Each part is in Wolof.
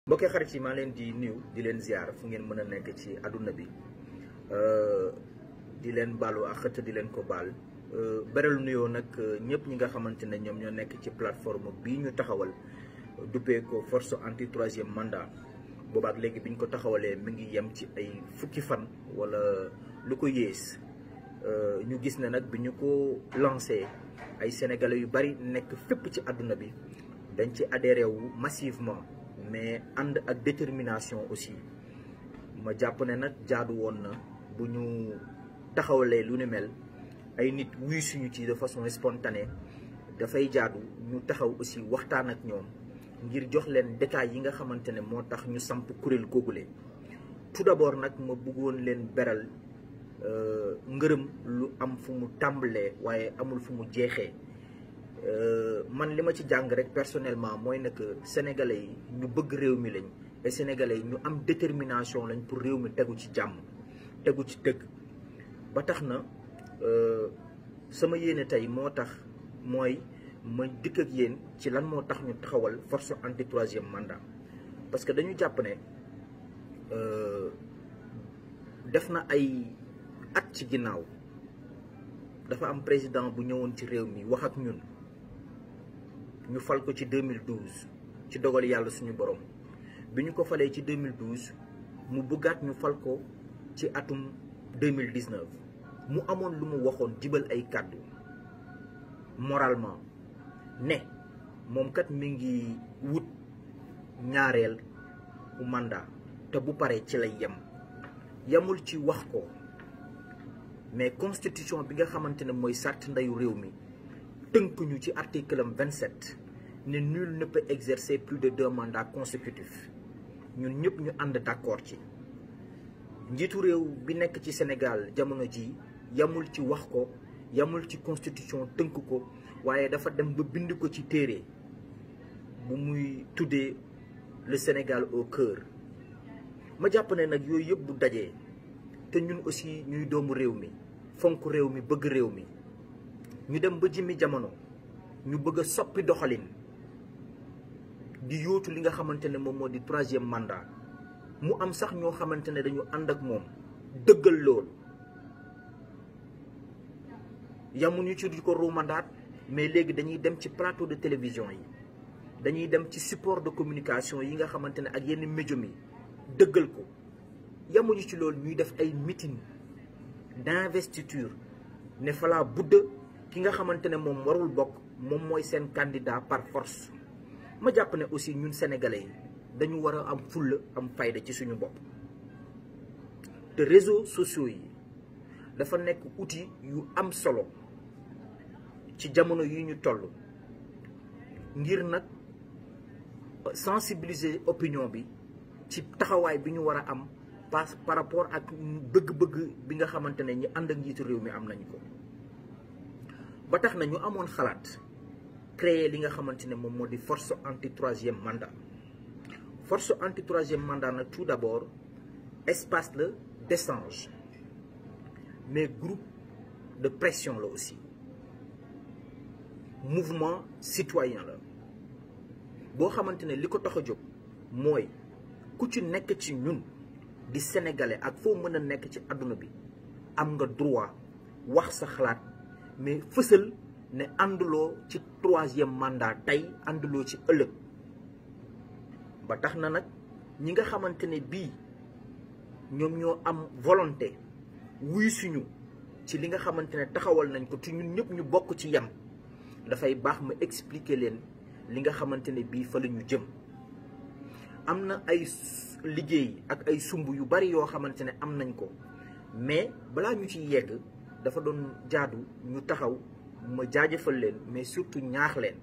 mbokkee xarit yi maa leen di nuyu di leen ziar fu ngeen mën a nekk ci àdduna bi di leen baalu ak xëtt di leen ko baal beral nuyoo nag ñëpp ñi nga xamante ne ñoom ñoo nekk ci plateforme bii ñu taxawal duppee ko force anti troisième mandat boobaak léegi bi ñu ko taxawalee mi ngi yem ci ay fukki fan wala lu ko yées ñu gis ne nag bi ñu ko lancé ay sénégalais yu bari nekk fépp ci àdduna bi dañ ci adhéré wu massivement mais ànd ak détermination aussi ma jàpp ne nag jaadu woon na bu ñu taxawalee lu ni mel ay nit wuy suñu ci de façon spontanée dafay jaadu ñu taxaw aussi waxtaan ak ñoom ngir jox leen détails yi nga xamante ne moo tax ñu samp kuréel googule tout d'abord nag ma bëggoon leen beral ngërëm lu am fu mu tàmbalee waaye amul fu mu jeexee man li ma ci jàng rek personnellement mooy ne que sénégalais yi ñu bëgg réew mi lañ et sénégalais yi ñu am détermination lañ pour réew mi tegu ci jàmm tegu ci dëgg ba tax na sama yéene tey moo tax mooy ma dikk ak yéen ci lan moo tax ñu taxawal force anti troisième mandat parce que dañu jàpp ne def na ay at ci ginnaaw dafa am président bu ñëwoon ci réew mi wax ak ñun ñu fal ko ci 2012 ci dogal yàlla suñu borom bi ñu ko falee ci 2012 mu bëggaat ñu fal ko ci atum 2019 mu amoon lu mu waxoon jibal ay kàddu moralement ne moom kat mi ngi wut ñaareel bu mandat te bu paree ci lay yem yemul ci wax ko mais constitution bi nga xamante ne mooy sàrt ndeyu réew mi tënk ñu ci article am 27 ne nul ne peut exercer plus de deux mandats consécutifs ñun ñëpp ñu ànd d'accord ci njiitu réew bi nekk ci Sénégal jamono ji yamul ci wax ko yamul ci constitution tënk ko waaye dafa dem ba bind ko ci téere bu muy tuddee le Sénégal au cœur ma jàpp ne nag yooyu yëpp bu dajee te ñun aussi ñuy doomu réew mi fonk réew mi bëgg réew mi ñu dem ba jimmi jamono ñu bëgg a soppi doxalin di yóotu li nga xamante ne moom moo di troisième mandat mu am sax ñoo xamante ne dañu ànd ak moom dëggal loolu yamuñu ci di ko ruumandaat mais léegi dañuy dem ci plateau de télévision yi dañuy dem ci support de communication yi nga xamante ne ak yenn médium yi dëggal ko yamuñu ci loolu ñuy def ay meeting d'investiture ne falaa budda ki nga xamante ne moom warul bokk moom mooy seen candidat par force ma jàpp ne aussi ñun sénégalais yi dañu war a am fulla am fayda ci suñu bopp te réseaux sociaux yi dafa nekk outil yu am solo ci jamono yi ñu toll ngir nag sensibiliser opinion bi ci taxawaay bi ñu war a am par par rapport ak bëgg-bëgg bi nga xamante ne ñi ànd ak njiitu réew mi am nañu ko ba tax na ñu amoon xalaat créer li nga xamante ne moom moo di force anti troisième mandat force anti troisième mandat nag tout d'abord espace la d'échange mais groupe de pression la aussi mouvement citoyen la boo xamante ne li ko tax a jóg mooy ku ci nekk ci ñun di sénégalais ak foo mën a nekk ci àdduna bi am nga droit wax sa xalaat mais fësal ne ànduloo ci troisième mandat tey ànduloo ci ëllëg ba tax na nag ñi nga xamante ne bii ñoom ñoo am volonté wuy suñu ci li nga xamante ne taxawal nañ ko te ñun ñëpp ñu bokk ci yem dafay baax ma expliquer leen li nga xamante ne bii fa la ñu jëm am na ay liggéey ak ay sumb yu bari yoo xamante ne am nañ ko mais balaa ñu ciy yegg dafa doon jaadu ñu taxaw ma jaajëfal leen mais surtout ñaax leen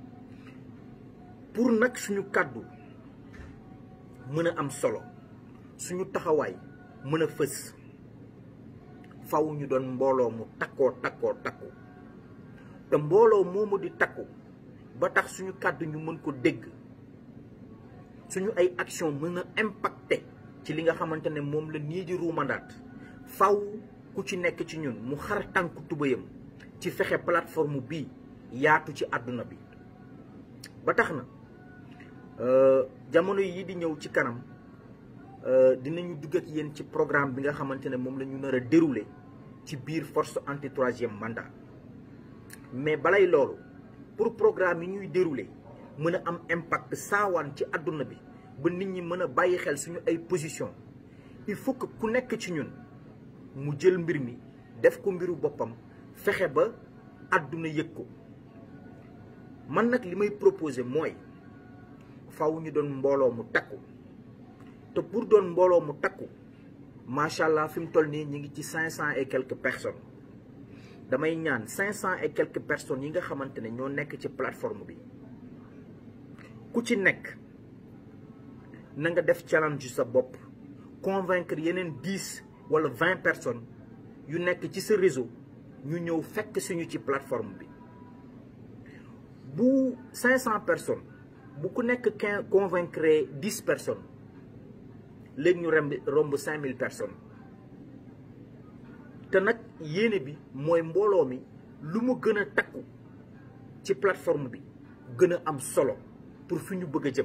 pour nag suñu kàddu mën a am solo suñu taxawaay mën a fës faw ñu doon mbooloo mu takkoo takkoo takku te mbooloo moomu di takku ba tax suñu kàddu ñu mën ko dégg suñu ay action mën a impacter ci li nga xamante ne moom la nii di ruumandaat faw ku ci nekk ci ñun mu xar tànku tubayam ci fexe plateforme bii yaatu ci àdduna bi ba tax na jamono yi di ñëw ci kanam dinañu dugg ak yéen ci programme bi nga xamante ne moom la ñu nar a dérouler ci biir force anti troisième mandat mais balay loolu pour programme yi ñuy dérouler mën a am impact saawaan ci àdduna bi ba nit ñi mën a bàyyi xel suñu ay position il faut que ku nekk ci ñun mu jël mbir mi def ko mbiru boppam fexe ba àdduna yëg ko man nag li may proposer mooy faw ñu doon mbooloo mu takku te pour doon mbooloo mu takku macha allah fi mu toll nii ñu ngi ci cinq cent et quelques personnes damay ñaan cinq cent et quelques personnes yi nga xamante ne ñoo nekk ci plateforme bi ku ci nekk na nga def challenge sa bopp convaincre yeneen dix wala vingt personnes yu nekk ci sa réseau ñu ñëw fekk suñu ci plateforme bi bu cinq cent personnes bu ku nekk quinze convaincre dix personnes léegi ñu remb romb cinq mille personnes te nag yéene bi mooy mbooloo mi lu mu gën a takku ci plateforme bi gën a am solo pour fi ñu bëgg a jëm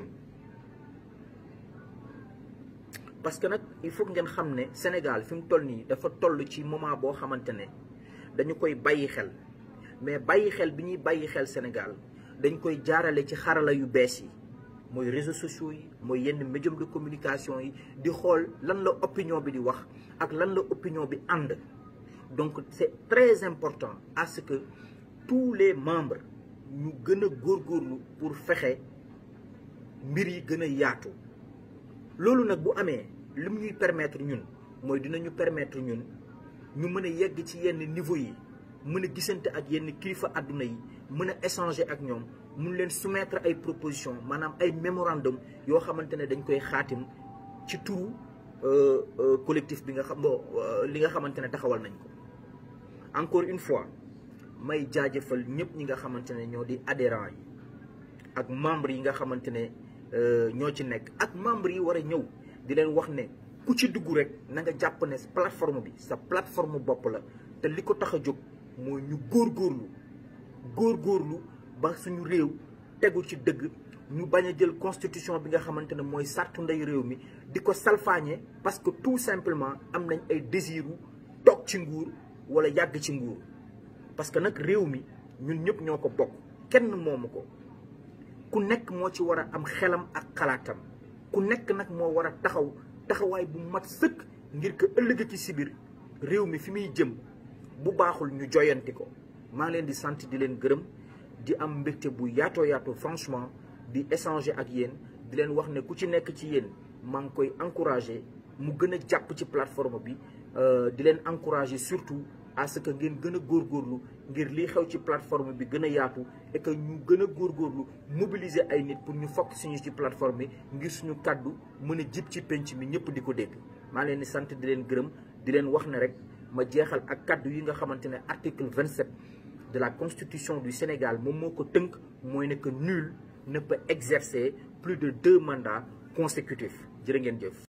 parce que nag il faut ngeen xam ne Sénégal fi mu toll nii dafa toll ci moment boo xamante ne dañu koy bàyyi xel mais bàyyi xel bi ñuy bàyyi xel Sénégal dañ koy jaarale ci xarala yu bees yi mooy réseaux sociaux yi mooy yenn médium de communication yi di xool lan la opinion bi di wax ak lan la opinion bi ànd donc c'est très important à ce que tous les membres ñu gën a góorgóorlu pour fexe mbir yi gën a yaatu loolu nag bu amee li mu ñuy permettre ñun mooy dinañu permettre ñun ñu mën a yegg ci yenn niveau yi mën a gisante ak yenn kilifa àdduna yi mën a échanger ak ñoom mun leen soumettre ay propositions maanaam ay mémorandum yoo xamante ne dañ koy xaatim ci turu collectif bi nga xam li nga xamante ne taxawal nañ ko encore une fois may jaajëfal ñëpp ñi nga xamante ne ñoo di adhérents yi ak membres yi nga xamante ne ñoo ci nekk ak membres yi war a ñëw di leen wax ne ku ci dugg rek na nga jàpp ne plateforme bi sa plateforme bopp la te li ko tax a jóg mooy ñu góorgóorlu góorgóorlu ba suñu réew tegu ci dëgg ñu bañ a jël constitution bi nga xamante ne mooy sartu ndey réew mi di ko salfaañe parce que tout simplement am nañ ay désiru toog ci nguur wala yàgg ci nguur parce que nag réew mi ñun ñëpp ñoo ko bokk kenn moomu ko ku nekk moo ci war a am xelam ak xalaatam ku nekk nag moo war a taxaw taxawaay bu mat sëkk ngir que ëllëg ci sibir réew mi fi muy jëm bu baaxul ñu joyanti ko maa ngi leen di sant di leen gërëm di am mbégte bu yaatoo yaatoo franchement di échanger ak yéen di leen wax ne ku ci nekk ci yéen maa ngi koy encourager mu gën a jàpp ci plateforme bi di leen encourager surtout à ce que ngeen gën a góorgóorlu ngir lii xew ci plateforme bi gën a yaatu et que ñu gën a góorgóorlu mobiliser ay nit pour ñu fokk suñu ci plateforme bi ngir suñu kàddu mën a jib ci penc mi ñëpp di ko dégg maa leen di sant di leen gërëm di leen wax ne rek ma jeexal ak kàddu yi nga xamante ne article 27 de la constitution du Sénégal moom moo ko tënk mooy ne que nul ne peut exercer plus de deux mandats consécutifs jërë ngeen jëf